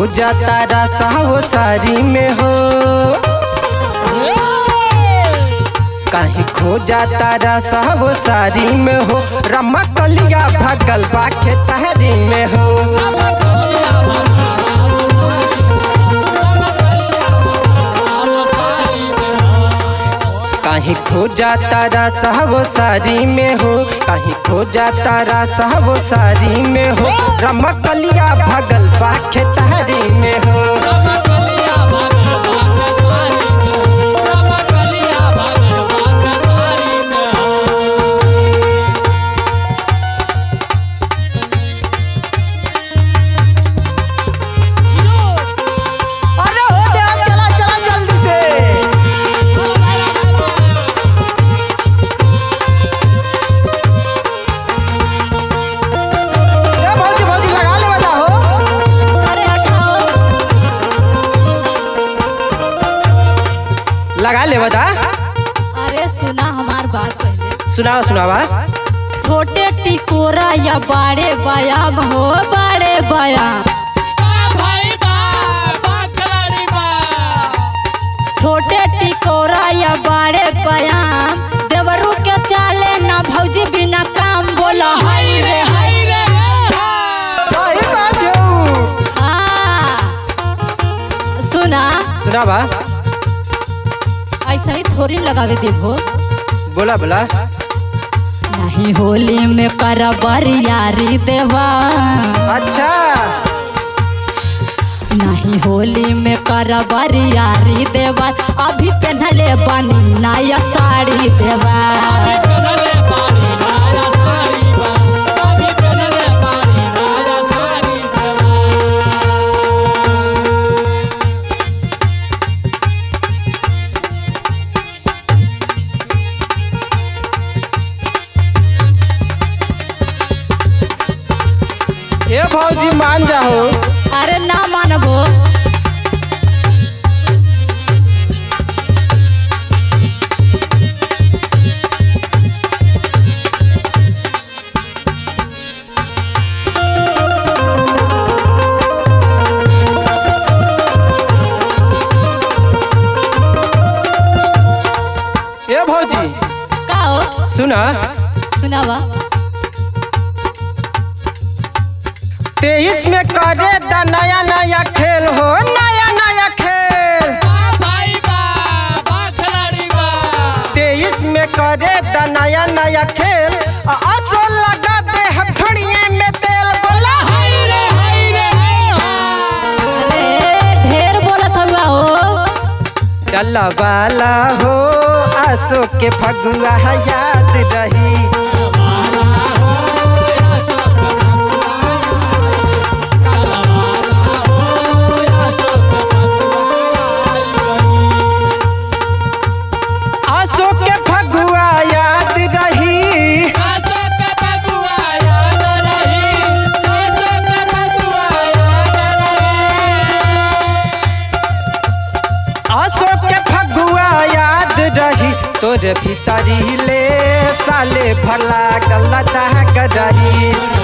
जाता रसा हो सारी में हो कहीं खो जाता रसा हो सारी में हो रमा कलिया भगल बा खेतहरी में हो कहीं खो जाता रसा वो सारी में हो कहीं खो जाता रसा वो सारी में हो रमकलिया भगल बा खेतहरी में हो अरे हो गया चला चला जल्दी से ए भौजी भौजी लगा ले बता हो अरे हटाओ लगा ले बता अरे सुना हमार बात पहले सुनाओ सुनावा छोटे टिकोरा या बड़े बयाम हो बड़े बयाम छोटे टिकोरा या बड़े बयाम देवरू के चाले ना भौजी बिना काम बोला हाय रे हाय रे सही कहा जो हाँ सुना सुनावा ऐसा ही थोड़ी लगावे देबो बोला बोला नहीं होली में कर बरियारी देवा अच्छा नहीं होली में कर बरियारी देवा अभी पहनले बनी नया साड़ी देवा ए भौजी मान जाओ अरे ना मानबो ए भौजी का हो सुना सुनावा तेईस में करे दा नया नया खेल हो नया नया खेल तेईस में करे दा नया नया खेल आ असो लगा दे हथड़िए में तेल बोला अरे ढेर बोलत हुआ हो डल्ला वाला हो आसो के फगुआ याद रही आसो के फगुआ याद रही आसो के फगुआ याद रही तोरे भीतरी ले साले भला गलत गरही